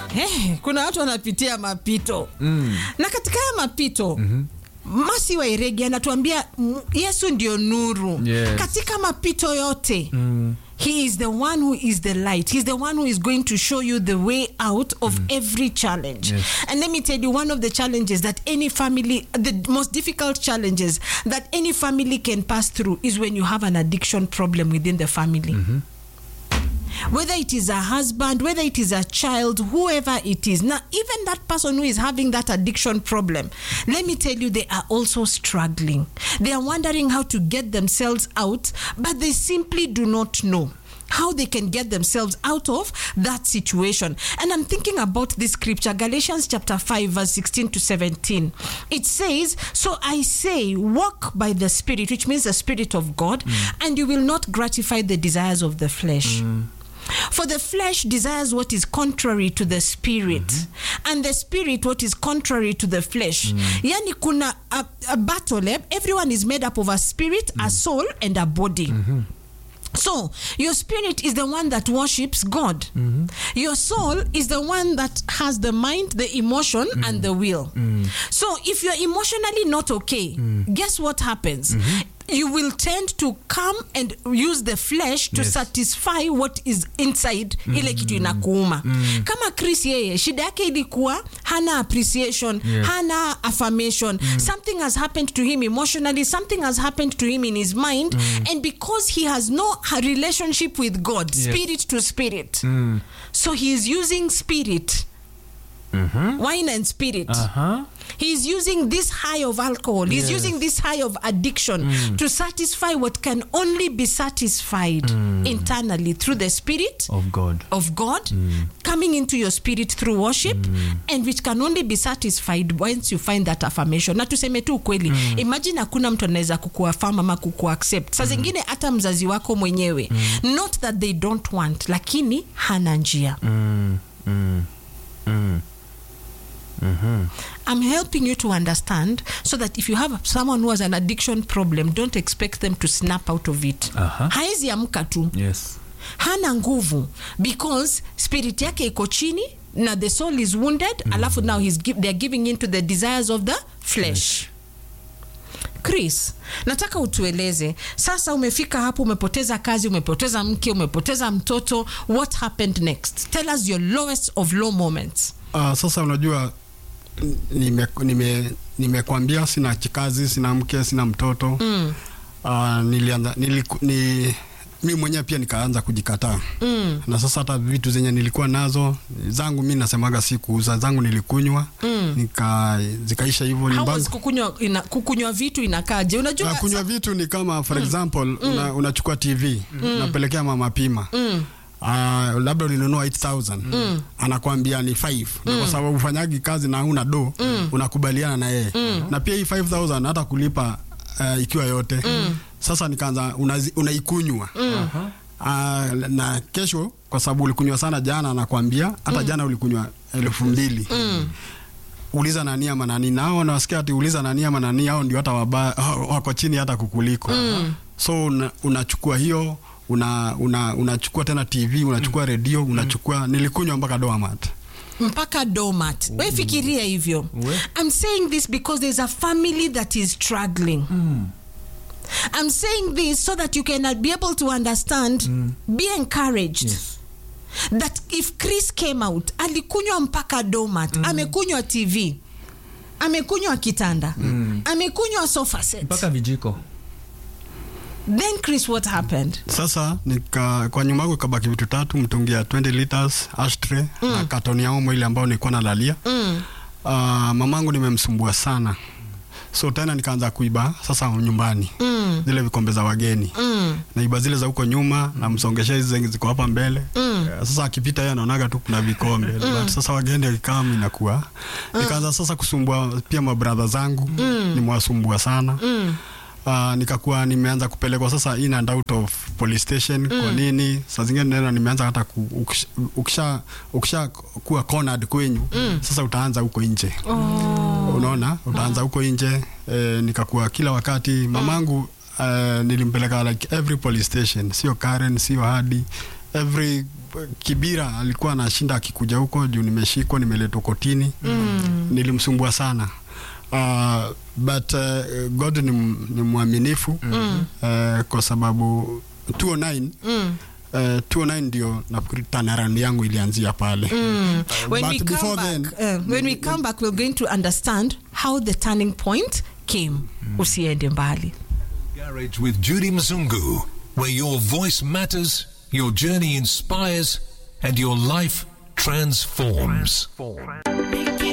Eh, kuna watu wanapitia mapito mm. na katika haya mapito mm-hmm. Masi wa Iregi anatuambia mm, Yesu ndio nuru Yes. katika mapito yote mm. He is the one who is the light. He's the one who is going to show you the way out of every challenge. Yes. And let me tell you, one of the challenges that any family, the most difficult challenges that any family can pass through is when you have an addiction problem within the family. Whether it is a husband, whether it is a child, whoever it is. Now, even that person who is having that addiction problem, let me tell you, they are also struggling. They are wondering how to get themselves out, but they simply do not know how they can get themselves out of that situation. And I'm thinking about this scripture, Galatians chapter 5, verse 16 to 17. It says, So I say, walk by the Spirit, which means the Spirit of God, and you will not gratify the desires of the flesh. For the flesh desires what is contrary to the spirit, and the spirit what is contrary to the flesh. Yani kuna a, a battle, eh? everyone is made up of a spirit, a soul, and a body. So, your spirit is the one that worships God. Your soul is the one that has the mind, the emotion, and the will. So, if you're emotionally not okay, guess what happens? You will tend to come and use the flesh to Yes. satisfy what is inside ile kitu inakuuma kama chris yeye shida yake ilikuwa hana appreciation Yes. hana affirmation something has happened to him emotionally something has happened to him in his mind and because he has no ha- relationship with god Yes. spirit to spirit so he is using spirit wine and spirit Aha. He's using this high of alcohol. He's Yes. using this high of addiction to satisfy what can only be satisfied internally through the spirit Of God. of God coming into your spirit through worship and which can only be satisfied once you find that affirmation. Na tuseme tu ukweli, imagine hakuna mtu anaweza kukuafirm ama kukuaccept. Saa zingine hata mzazi wako mwenyewe, not that they don't want, lakini hana njia. Mm. Mm. Mm. I'm helping you to understand so that if you have someone who has an addiction problem, don't expect them to snap out of it. Aha. Haezi amka tu, Yes. hana nguvu because spirit yake iko chini na the soul is wounded alafu now he's give, they're giving in to the desires of the flesh. Chris, nataka utueleze sasa, umefika hapo, umepoteza kazi, umepoteza mke, umepoteza mtoto, what happened next? Tell us your lowest of low moments. Uh, sasa unajua nimekwambia nime, nimekwambia sina kazi, sina mke, sina mtoto mm. uh, nilianza niliku, ni mi mwenyewe pia nikaanza kujikataa mm. na sasa hata vitu zenye nilikuwa nazo zangu mi nasemaga si kuuza zangu nilikunywa mm. nika zikaisha hivyo How nyumbani was kukunywa, ina, kukunywa vitu inakaje? Unajua na kunywa vitu ni kama for example una, unachukua tv unapelekea mama pima Uh, labda ulinunua 8000 anakwambia ni 5 na kwa sababu ufanyagi kazi na una do unakubaliana na yeye na pia hii 5000 hata kulipa uh, ikiwa yote sasa nikaanza unazi- unaikunywa uh, na kesho kwa sababu ulikunywa sana jana anakwambia hata jana ulikunywa elfu mbili uliza nani ama nani na hao wanawasikia ati uliza nani ama nani hao ndio hata wabaya wako chini hata kukuliko so una, unachukua hiyo una, una, unachukua tena tv unachukua redio unachukua nilikunywa mpaka doamat mpaka domat we fikiria hivyo We. i'm saying this because there's a family that is struggling i'm saying this so that you can be able to understand be encouraged Yes. that if chris came out alikunywa mpaka domat amekunywa tv amekunywa kitanda amekunywa sofa set Mpaka vijiko. then chris what happened sasa nika, kwa nyuma yangu ikabaki vitu tatu mtungi ya 20 liters ashtray na katoni ya omo ile ambayo nilikuwa nalalia mm. uh, mamangu nimemsumbua sana so tena nikaanza kuiba sasa nyumbani Mm. zile vikombe za wageni Mm. naiba zile za huko nyuma namsongesha hizi zenye ziko hapa mbele Mm. Eh, sasa akipita yeye anaonaga tu kuna vikombe but sasa wageni akikam inakuwa nikaanza sasa kusumbua pia mabradha zangu nimewasumbua sana Mm. Uh, nikakuwa nimeanza kupelekwa sasa in and out of police station kwa nini saa zingine nena nimeanza hata ku, ukisha, ukisha, ukisha kuwa cornered kwenyu sasa utaanza huko nje unaona utaanza huko nje eh, nikakuwa kila wakati mamangu eh, nilimpeleka like every police station sio Karen sio hadi every Kibira alikuwa anashinda akikuja huko juu nimeshikwa, nimeletwa kotini mm. nilimsumbua sana uh, but uh, God ni, m- ni mwaminifu mm. uh, kwa sababu 209 mm. Uh, 209 ndio nafikiri turnaround yangu ilianzia pale Mm. When But we come before back, then- uh, when we come back, we're going to understand how the turning point came. Usiende mbali. Garage with Judy Mzungu, where your voice matters, your journey inspires, and your life transforms.